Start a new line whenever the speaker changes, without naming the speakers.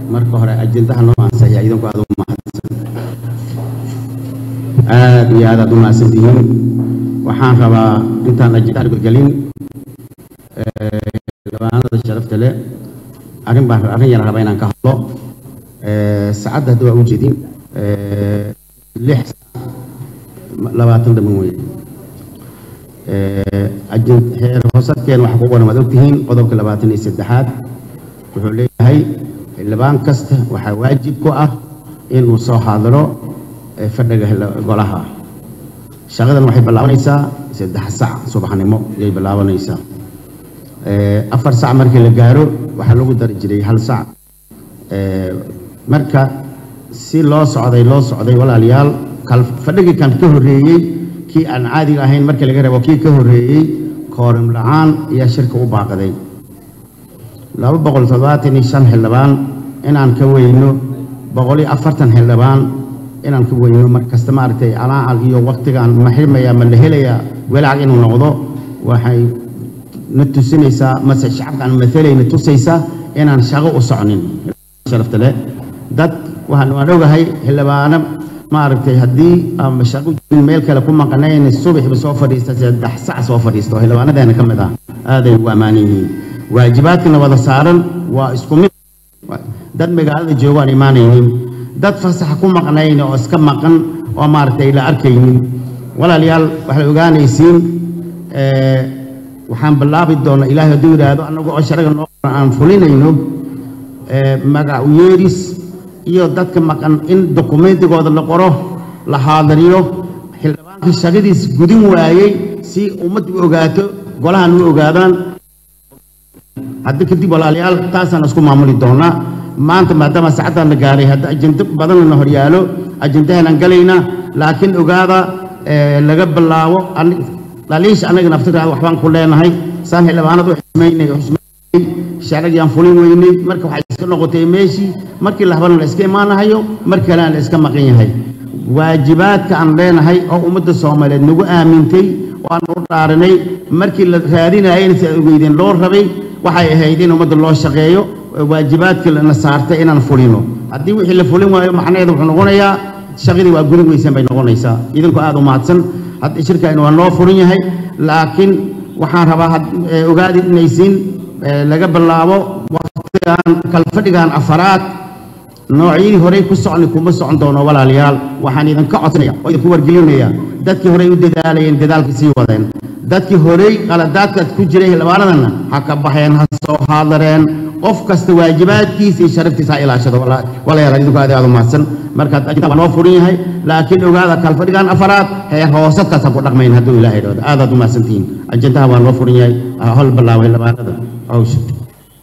marka hore ajendaha noo ansaya idinku aad u mahadsan aad iyo aad aad u mahadsan tihiin waxaan rabaa intaan ajendaha gudgelin labaanada sharafta leh arrin baan arrin yar rabaa inaan ka hadlo saacadda hadda waa u jeedin lix labaatan dhaman weye heer hoosadkeen waxa ku qoran waad ogtihiin qodobka labaatan iyo saddexaad wuxuu leeyahay xildhibaan kasta waxaa waajib ku ah inuu soo xaadiro fadhiga golaha shaqadan waxay bilaabanaysaa saddex sac subaxnimo ayay bilaabanaysaa afar sac markii la gaaro waxaa lagu dari jiray hal sac marka si loo socday loo socday walaalayaal fadhigii kan ka horreeyey kii aan caadiga ahayn markii laga reebo kii ka horreeyey koorim la-aan ayaa shirka u baaqday laba boqol toddobaatan iyo shan xildhibaan inaan ka weyno boqol iyo afartan xildhibaan inaan ka weyno mar kasta maaragtay calaacal iyo waktigaan ma xirmaya ma la helayaa walaac inuu noqdo waxay na tusinaysaa mase shacabkaan maalayna tusaysaa inaan shaqo u socnin sharafta leh dad waxaan waan ogahay xildhibaano maaragtay haddii ama shaqo meel kale ku maqanayn subaxba soo fadhiista saddex sac soo fadhiisto xildhibaanadeena ka mid ah aaday ugu ammaanan yihiin waajibaadkana wada saaran waa isku mid dad magaalada joogaan imaanaynin dad fasaxa ku maqnayn oo iska maqan oo maaragtay la arkaynin walaalayaal waxay ogaanaysiin waxaan bilaabi doonaa ilaahay hadduu yidhaahdo annagu oo sharaga noo aan fulinayno magac u yeeris iyo dadka maqan in dokumentigooda la qoro la haadariyo xildhibaankii shaqadiis gudin waayey si ummaddu u ogaato golahan u ogaadaan hadda kadib walaalayaal taasaan isku maamuli doonaa maanta maadaama saacaddan la gaaray hadda ajendo badanna hor yaalo ajendahanaan galaynaa laakiin ogaada laga bilaabo dhaliisha annaga naftiraada waxbaan ku leenahay saan xildhibaanad u xusmaynay xusmaynay sharcigiyaan fulin weynay marka waxay iska noqotay meeshii markii la habana la iska imaanahayo mar kalena la iska maqan yahay waajibaadka aan leenahay oo ummadda soomaaliyeed nagu aamintay oo aan u dhaaranay markii la raadinayayna si ay ogeydeen loo rabay waxay ahayd in ummadda loo shaqeeyo waajibaadkii lana saartay inaan fulino haddii wixii la fulin waayo macnaheedu wuxuu noqonayaa shaqadii waa gudin weysaan bay noqonaysaa idinku aad u mahadsan hadda shirkan waa noo furan yahay laakiin waxaan rabaa ogaadi inaysiin laga bilaabo waqtigan kalfadhigan afaraad noocyadii horey ku socni kuma socon doono walaalayaal waxaan idinka codsanaya oo idinku wargelinaya dadkii horey u dadaalayeen dadaalka sii wadeen dadkii horey qaladaadkaad ku jiray xildhibaanadana ha ka baxeen ha soo haadareen qof kasta waajibaadkiisa iyo sharaftiisa ha ilaashado walaalayaal idinku aad aad u mahadsan markaad ajinta waa noo furan yahay laakiin ogaada kalfadhigan afaraad heer hoosadkaas ha ku dhaqmayn hadduu ilaahay dhawdo aadaad u mahadsantihiin ajendaha waa noo furan yahay hol bilaabay xildhibaanada hawsha